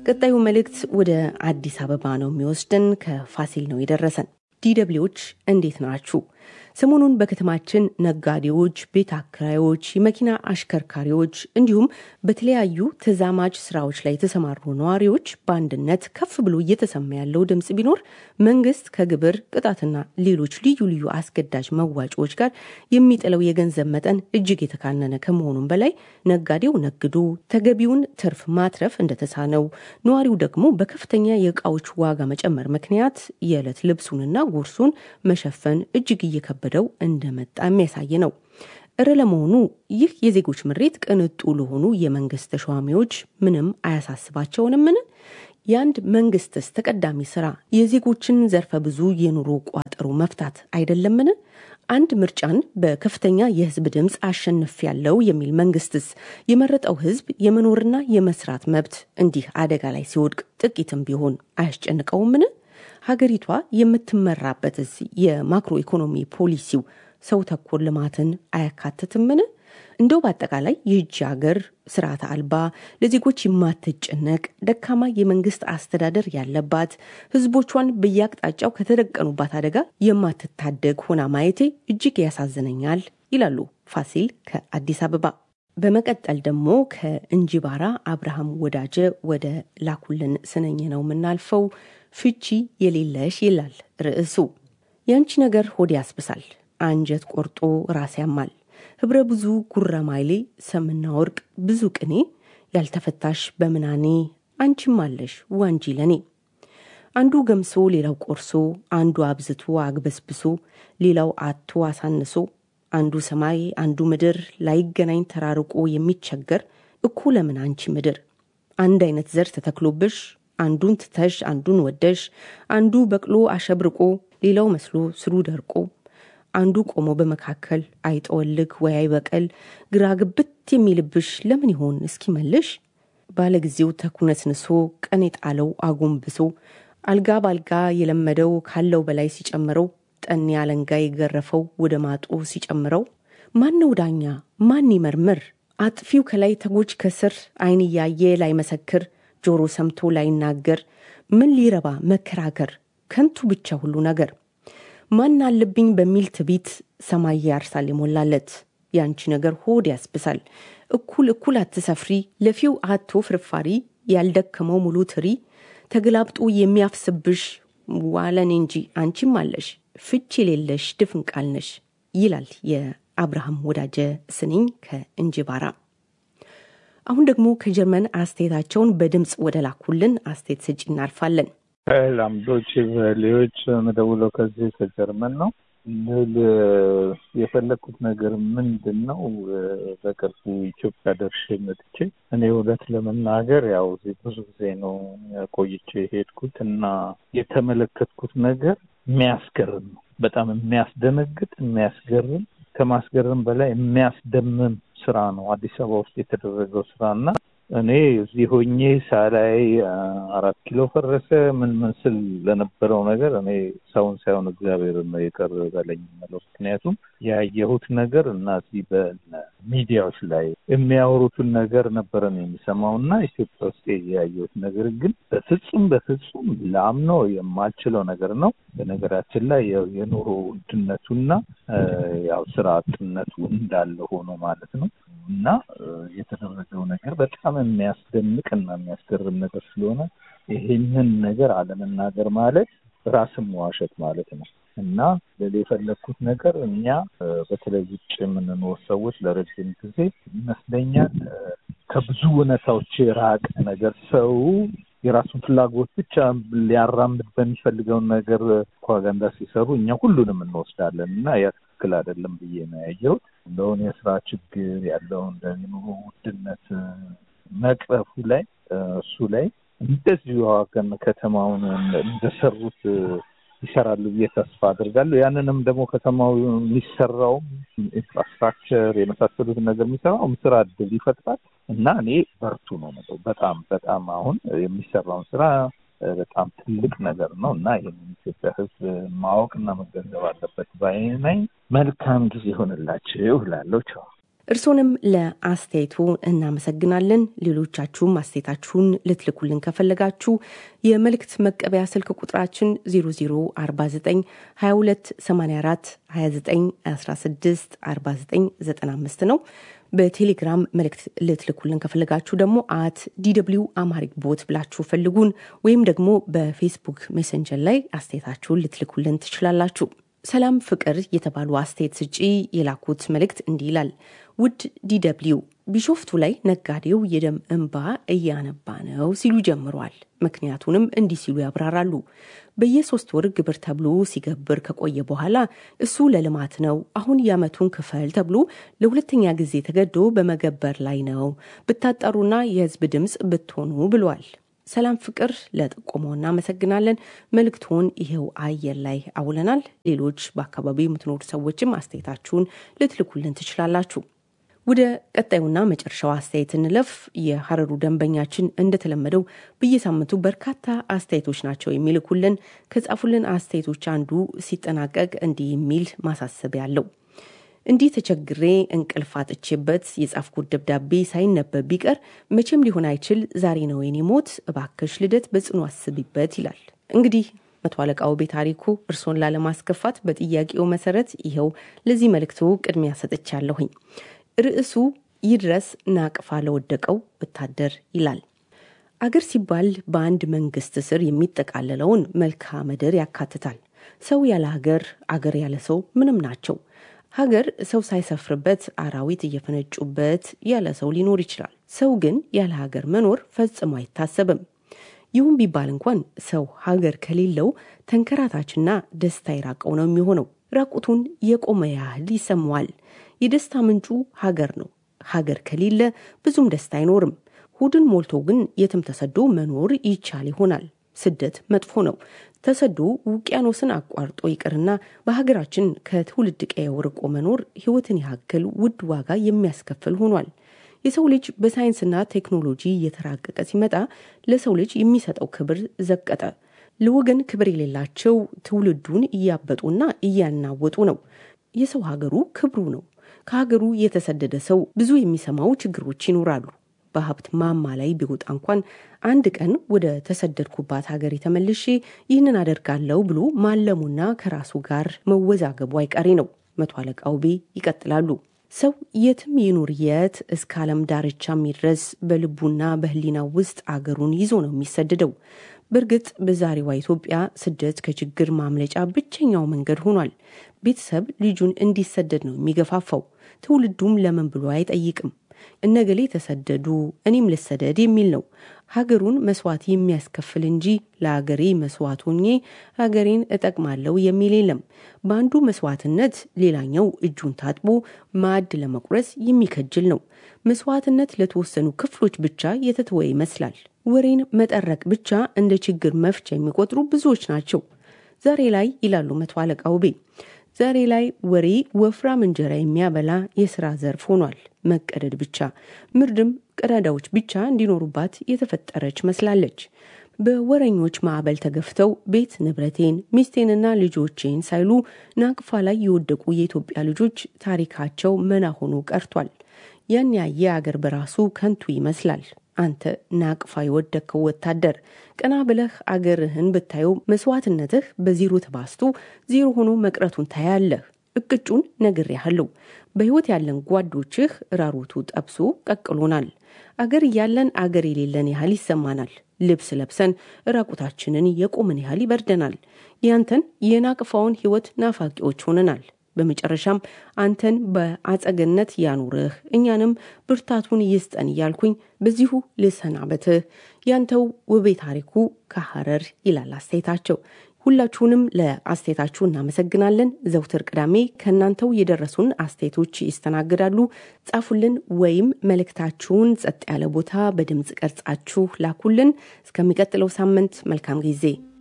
ቀጣዩ መልእክት ወደ አዲስ አበባ ነው የሚወስድን። ከፋሲል ነው የደረሰን። ዲደብሊዎች እንዴት ናችሁ? ሰሞኑን በከተማችን ነጋዴዎች፣ ቤት አከራዮች፣ የመኪና አሽከርካሪዎች እንዲሁም በተለያዩ ተዛማጅ ስራዎች ላይ የተሰማሩ ነዋሪዎች በአንድነት ከፍ ብሎ እየተሰማ ያለው ድምፅ ቢኖር መንግስት ከግብር ቅጣትና ሌሎች ልዩ ልዩ አስገዳጅ መዋጮዎች ጋር የሚጥለው የገንዘብ መጠን እጅግ የተካነነ ከመሆኑም በላይ ነጋዴው ነግዶ ተገቢውን ትርፍ ማትረፍ እንደተሳነው፣ ነዋሪው ደግሞ በከፍተኛ የእቃዎች ዋጋ መጨመር ምክንያት የዕለት ልብሱንና ጉርሱን መሸፈን እጅግ እየከበደ ደው እንደመጣ የሚያሳይ ነው። እረ ለመሆኑ ይህ የዜጎች ምሬት ቅንጡ ለሆኑ የመንግስት ተሿሚዎች ምንም አያሳስባቸውንምን? የአንድ መንግስትስ ተቀዳሚ ስራ የዜጎችን ዘርፈ ብዙ የኑሮ ቋጠሮ መፍታት አይደለምን? አንድ ምርጫን በከፍተኛ የህዝብ ድምፅ አሸንፍ ያለው የሚል መንግስትስ የመረጠው ህዝብ የመኖርና የመስራት መብት እንዲህ አደጋ ላይ ሲወድቅ ጥቂትም ቢሆን አያስጨንቀውምን? ሀገሪቷ የምትመራበትስ የማክሮ ኢኮኖሚ ፖሊሲው ሰው ተኮር ልማትን አያካትትምን? እንደው በአጠቃላይ ይህች ሀገር ስርዓተ አልባ፣ ለዜጎች የማትጨነቅ ደካማ የመንግስት አስተዳደር ያለባት፣ ህዝቦቿን በየአቅጣጫው ከተደቀኑባት አደጋ የማትታደግ ሆና ማየቴ እጅግ ያሳዝነኛል ይላሉ ፋሲል ከአዲስ አበባ። በመቀጠል ደግሞ ከእንጂባራ አብርሃም ወዳጀ ወደ ላኩልን ስነኝ ነው የምናልፈው። ፍቺ የሌለሽ ይላል ርዕሱ። ያንቺ ነገር ሆድ ያስብሳል፣ አንጀት ቆርጦ ራስ ያማል፣ ህብረ ብዙ ጉረማይሌ ሰምና ወርቅ ብዙ ቅኔ ያልተፈታሽ በምናኔ አንቺም አለሽ ዋንጂ ለኔ። አንዱ ገምሶ ሌላው ቆርሶ፣ አንዱ አብዝቶ አግበስብሶ ሌላው አቶ አሳንሶ አንዱ ሰማይ አንዱ ምድር ላይገናኝ ተራርቆ የሚቸገር እኮ ለምን አንቺ ምድር አንድ አይነት ዘር ተተክሎብሽ አንዱን ትተሽ አንዱን ወደሽ አንዱ በቅሎ አሸብርቆ ሌላው መስሎ ስሩ ደርቆ አንዱ ቆሞ በመካከል አይጠወልግ ወይ አይበቀል ግራ ግብት የሚልብሽ ለምን ይሆን እስኪ መልሽ ባለጊዜው ተኩነስንሶ ቀን የጣለው አጎንብሶ አልጋ ባልጋ የለመደው ካለው በላይ ሲጨምረው ጠኔ አለንጋ የገረፈው ወደ ማጡ ሲጨምረው ማን ነው ዳኛ ማን ይመርምር አጥፊው ከላይ ተጎጅ ከስር አይን እያየ ላይመሰክር ጆሮ ሰምቶ ላይናገር ምን ሊረባ መከራከር ከንቱ ብቻ ሁሉ ነገር ማን አለብኝ በሚል ትቢት ሰማይ ያርሳል የሞላለት ያንቺ ነገር ሆድ ያስብሳል እኩል እኩል አትሰፍሪ ለፊው አቶ ፍርፋሪ ያልደከመው ሙሉ ትሪ ተገላብጦ የሚያፍስብሽ ዋለን እንጂ አንቺም አለሽ ፍች የሌለሽ ድፍን ቃል ነሽ ይላል የአብርሃም ወዳጀ ስንኝ ከእንጅባራ። አሁን ደግሞ ከጀርመን አስተያየታቸውን በድምፅ ወደ ላኩልን አስተያየት ሰጪ እናልፋለን። ላምዶች ቫሌዎች መደውለው ከዚህ ከጀርመን ነው ልል የፈለግኩት ነገር ምንድን ነው? በቅርቡ ኢትዮጵያ ደርሼ መጥቼ እኔ እውነት ለመናገር ያው እዚህ ብዙ ጊዜ ነው ቆይቼ ሄድኩት እና የተመለከትኩት ነገር የሚያስገርም ነው። በጣም የሚያስደነግጥ የሚያስገርም ከማስገርም በላይ የሚያስደምም ስራ ነው አዲስ አበባ ውስጥ የተደረገው ስራ እና እኔ እዚህ ሆኜ ሳላይ አራት ኪሎ ፈረሰ ምን ምን ስል ለነበረው ነገር እኔ ሰውን ሳይሆን እግዚአብሔር ነው የቀር በለኝ የምለው። ምክንያቱም ያየሁት ነገር እና እዚህ በሚዲያዎች ላይ የሚያወሩትን ነገር ነበረ ነው የሚሰማው እና ኢትዮጵያ ውስጥ ያየሁት ነገር ግን በፍጹም በፍጹም ላምነው የማልችለው ነገር ነው። በነገራችን ላይ የኑሮ ውድነቱና ያው ስራ አጥነቱ እንዳለ ሆኖ ማለት ነው እና የተደረገው ነገር በጣም የሚያስደንቅ እና የሚያስገርም ነገር ስለሆነ ይሄንን ነገር አለመናገር ማለት ራስን መዋሸት ማለት ነው እና ለሌ የፈለግኩት ነገር እኛ በተለይ ውጭ የምንኖር ሰዎች ለረጅም ጊዜ ይመስለኛል ከብዙ እውነታዎች የራቀ ነገር ሰው የራሱን ፍላጎት ብቻ ሊያራምድ በሚፈልገውን ነገር ፕሮፓጋንዳ ሲሰሩ እኛ ሁሉንም እንወስዳለን እና ያ ትክክል አይደለም ብዬ ነው ያየሁት። እንደውን የስራ ችግር ያለውን ኑሮ ውድነት መቅረፉ ላይ እሱ ላይ እንደዚሁ ሀገር ከተማውን እንደሰሩት ይሰራሉ ብዬ ተስፋ አድርጋለሁ። ያንንም ደግሞ ከተማው የሚሰራውም ኢንፍራስትራክቸር የመሳሰሉትን ነገር የሚሰራውም ስራ እድል ይፈጥራል እና እኔ በርቱ ነው የምለው። በጣም በጣም አሁን የሚሰራውን ስራ በጣም ትልቅ ነገር ነው እና ይህንን ኢትዮጵያ ሕዝብ ማወቅና መገንዘብ አለበት ባይ ነኝ። መልካም ጊዜ ይሆንላችሁ እላለሁ። ቻው። እርሶንም ለአስተያየቱ እናመሰግናለን። ሌሎቻችሁም አስተያየታችሁን ልትልኩልን ከፈለጋችሁ የመልእክት መቀበያ ስልክ ቁጥራችን 0049 22 84 29 16 49 95 ነው። በቴሌግራም መልእክት ልትልኩልን ከፈለጋችሁ ደግሞ አት ዲደብሊው አማሪክ ቦት ብላችሁ ፈልጉን፣ ወይም ደግሞ በፌስቡክ ሜሰንጀር ላይ አስተያየታችሁን ልትልኩልን ትችላላችሁ። ሰላም ፍቅር የተባሉ አስተያየት ስጪ የላኩት መልእክት እንዲህ ይላል። ውድ ዲደብሊው ቢሾፍቱ ላይ ነጋዴው የደም እንባ እያነባ ነው ሲሉ ጀምሯል። ምክንያቱንም እንዲህ ሲሉ ያብራራሉ። በየሶስት ወር ግብር ተብሎ ሲገብር ከቆየ በኋላ እሱ ለልማት ነው፣ አሁን የዓመቱን ክፈል ተብሎ ለሁለተኛ ጊዜ ተገዶ በመገበር ላይ ነው። ብታጠሩና የህዝብ ድምፅ ብትሆኑ ብሏል። ሰላም ፍቅር ለጥቆመው እናመሰግናለን። መልእክቱን ይሄው አየር ላይ አውለናል። ሌሎች በአካባቢው የምትኖሩ ሰዎችም አስተያየታችሁን ልትልኩልን ትችላላችሁ። ወደ ቀጣዩና መጨረሻው አስተያየት እንለፍ። የሀረሩ ደንበኛችን እንደተለመደው በየሳምንቱ በርካታ አስተያየቶች ናቸው የሚልኩልን። ከጻፉልን አስተያየቶች አንዱ ሲጠናቀቅ እንዲህ የሚል ማሳሰቢያ አለው። እንዲህ ተቸግሬ እንቅልፍ አጥቼበት የጻፍኩት ደብዳቤ ሳይነበብ ቢቀር መቼም ሊሆን አይችል። ዛሬ ነው የኔ ሞት፣ እባክሽ ልደት በጽኑ አስቢበት ይላል። እንግዲህ መቶ አለቃው ቤት ታሪኩ እርሶን ላለማስከፋት በጥያቄው መሰረት ይኸው ለዚህ መልእክቱ ቅድሚያ ሰጥቻለሁኝ። ርዕሱ ይድረስ ናቅፋ ለወደቀው ወታደር ይላል። አገር ሲባል በአንድ መንግስት ስር የሚጠቃለለውን መልክዓ ምድር ያካትታል። ሰው ያለ ሀገር፣ አገር ያለ ሰው ምንም ናቸው። ሀገር ሰው ሳይሰፍርበት አራዊት እየፈነጩበት ያለ ሰው ሊኖር ይችላል። ሰው ግን ያለ ሀገር መኖር ፈጽሞ አይታሰብም። ይሁን ቢባል እንኳን ሰው ሀገር ከሌለው ተንከራታችና ደስታ የራቀው ነው የሚሆነው። ራቁቱን የቆመ ያህል ይሰማዋል። የደስታ ምንጩ ሀገር ነው። ሀገር ከሌለ ብዙም ደስታ አይኖርም። ሆድን ሞልቶ ግን የትም ተሰዶ መኖር ይቻል ይሆናል። ስደት መጥፎ ነው። ተሰዶ ውቅያኖስን አቋርጦ ይቅርና በሀገራችን ከትውልድ ቀየው ርቆ መኖር ሕይወትን ያክል ውድ ዋጋ የሚያስከፍል ሆኗል። የሰው ልጅ በሳይንስና ቴክኖሎጂ እየተራቀቀ ሲመጣ ለሰው ልጅ የሚሰጠው ክብር ዘቀጠ። ለወገን ክብር የሌላቸው ትውልዱን እያበጡና እያናወጡ ነው። የሰው ሀገሩ ክብሩ ነው። ከሀገሩ የተሰደደ ሰው ብዙ የሚሰማው ችግሮች ይኖራሉ። በሀብት ማማ ላይ ቢወጣ እንኳን አንድ ቀን ወደ ተሰደድኩባት ሀገር የተመልሼ ይህንን አደርጋለሁ ብሎ ማለሙና ከራሱ ጋር መወዛገቡ አይቀሬ ነው። መቶ አለቃ ውቤ ይቀጥላሉ። ሰው የትም ይኑር የት እስከ ዓለም ዳርቻ የሚድረስ በልቡና በሕሊናው ውስጥ አገሩን ይዞ ነው የሚሰደደው። በእርግጥ በዛሬዋ ኢትዮጵያ ስደት ከችግር ማምለጫ ብቸኛው መንገድ ሆኗል። ቤተሰብ ልጁን እንዲሰደድ ነው የሚገፋፋው። ትውልዱም ለምን ብሎ አይጠይቅም። እነገሌ ተሰደዱ እኔም ልሰደድ የሚል ነው። ሀገሩን መስዋዕት የሚያስከፍል እንጂ ለሀገሬ መስዋዕት ሆኜ ሀገሬን እጠቅማለሁ የሚል የለም። በአንዱ መስዋዕትነት ሌላኛው እጁን ታጥቦ ማዕድ ለመቁረስ የሚከጅል ነው። መስዋዕትነት ለተወሰኑ ክፍሎች ብቻ የተተወ ይመስላል። ወሬን መጠረቅ ብቻ እንደ ችግር መፍቻ የሚቆጥሩ ብዙዎች ናቸው። ዛሬ ላይ ይላሉ መቶ አለቃ ውቤ ዛሬ ላይ ወሬ ወፍራም እንጀራ የሚያበላ የስራ ዘርፍ ሆኗል። መቀደድ ብቻ ምርድም ቀዳዳዎች ብቻ እንዲኖሩባት የተፈጠረች መስላለች። በወረኞች ማዕበል ተገፍተው ቤት ንብረቴን፣ ሚስቴንና ልጆቼን ሳይሉ ናቅፋ ላይ የወደቁ የኢትዮጵያ ልጆች ታሪካቸው መና ሆኖ ቀርቷል። ያን ያየ አገር በራሱ ከንቱ ይመስላል። አንተ ናቅፋ የወደቅከው ወታደር ቀና ብለህ አገርህን ብታየው መስዋዕትነትህ በዜሮ ተባስቶ ዜሮ ሆኖ መቅረቱን ታያለህ። እቅጩን ነግሬሃለሁ። በሕይወት ያለን ጓዶችህ ራሮቱ ጠብሶ ቀቅሎናል። አገር እያለን አገር የሌለን ያህል ይሰማናል። ልብስ ለብሰን ራቁታችንን የቆምን ያህል ይበርደናል። ያንተን የናቅፋውን ሕይወት ናፋቂዎች ሆነናል። በመጨረሻም አንተን በአጸገነት ያኑርህ እኛንም ብርታቱን ይስጠን እያልኩኝ በዚሁ ልሰናበትህ። ያንተው ውቤ ታሪኩ ከሐረር ይላል አስተያየታቸው። ሁላችሁንም ለአስተያየታችሁ እናመሰግናለን። ዘውትር ቅዳሜ ከእናንተው የደረሱን አስተያየቶች ይስተናግዳሉ። ጻፉልን ወይም መልእክታችሁን ጸጥ ያለ ቦታ በድምፅ ቀርጻችሁ ላኩልን። እስከሚቀጥለው ሳምንት መልካም ጊዜ